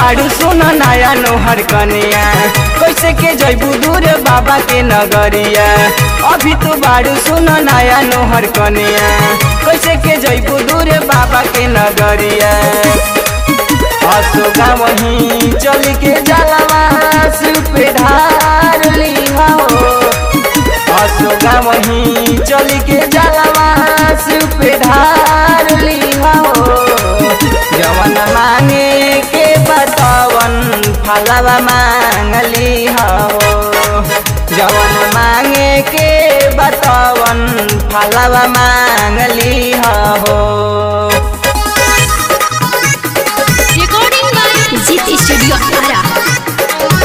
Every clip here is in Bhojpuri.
बाड़ू सुन नया नोहर कनिया कैसे के जैबू दूर बाबा के नगरिया अभी तू बाड़ू सुन नया नोहर कनिया कैसे के जैबू दूर बाबा के नगरिया अशोका वहीं चल के जलवा सिर पे ढार लिहा हो अशोका वहीं चल के जलवा सिर पे ढार लिहा हो जवन मांगे के बतावन फलवा मांगली हो जवन मांगे के बतावन फलवा मांगली हो recording by Zit Studio Ara.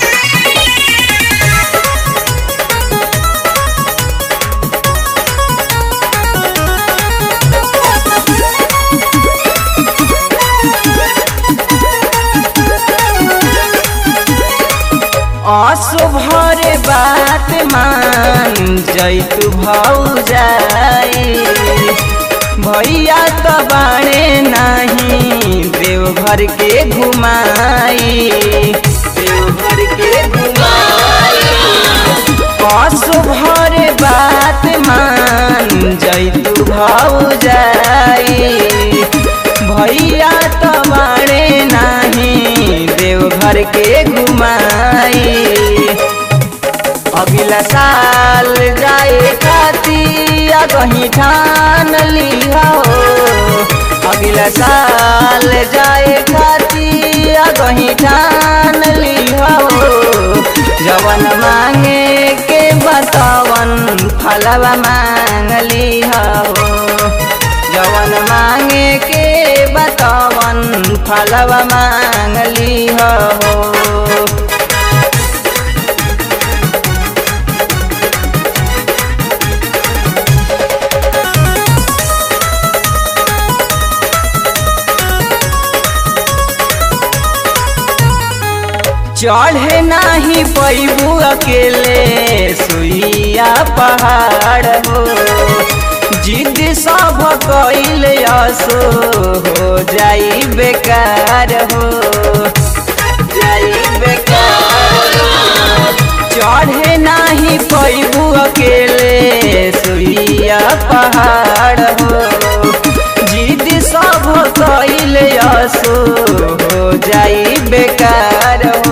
असुभरे बात मान जैतु भौ जाई भैया तो बाणे नहीं देवघर के घुमाई देवघर के घुमाई असुभरे बात मान जैतु भौ जाई भैया तो बाणे नहीं देवघर के घुमाई अगला साल जाए खातिया कहीं ठान लिहा हो अगला साल जाए खातिया कहीं ठान लिहा हो जवन मांगे के बतावन फलवा मांग लिहा हो जवन मांगे के बतावन फलवा मांग लिहा हो चढ़े नाही पैबू अकेले सुइया पहाड़ हो जिद सब कैल असो हो जाई बेकार हो जाई बेकार हो। चढ़े नाही पैबू अकेले सुइया पहाड़ हो जिद सब कैल असो हो जाई बेकार हो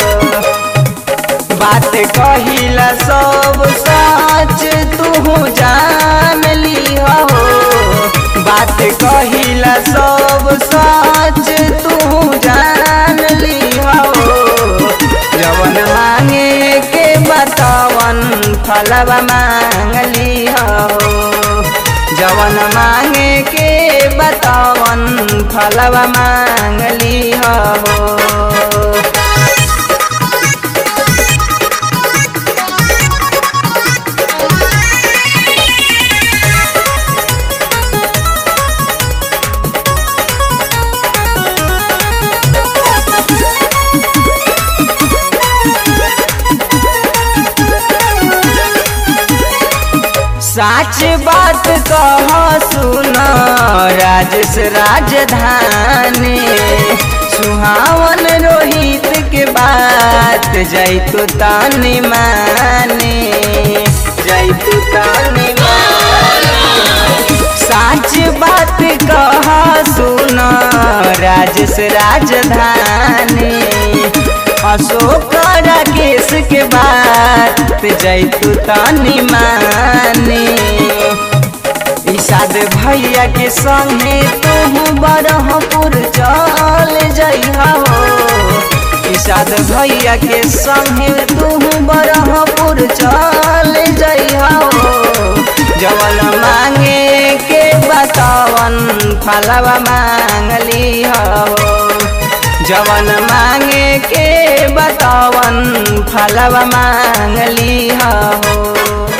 बात कहिला सब सच तू जान लिहा हो बात कहिला सब सच तू जान लिहा हो जवन मांगे के बतावन फलवा मांग लिहा हो जवन मांगे के बतावन फलवा मांग लिहा हो साच बात कह सुन राजस राजधानी सुहावन रोहित के बात जैतु तानी माने जैतु तानी माने साच बात कह सुन राजस राजधानी अशोक राकेश के बात जैतु तानी माने इसाद भैया के संगे तुम बरहपुर चल जइहा हो इसाद भैया के संगे तुम बरहपुर चल जइहा हो जवन मांगे के बतावन फलवा मांग लिहा हो जवन मांगे के बतावन फलवा मांग लिहा हो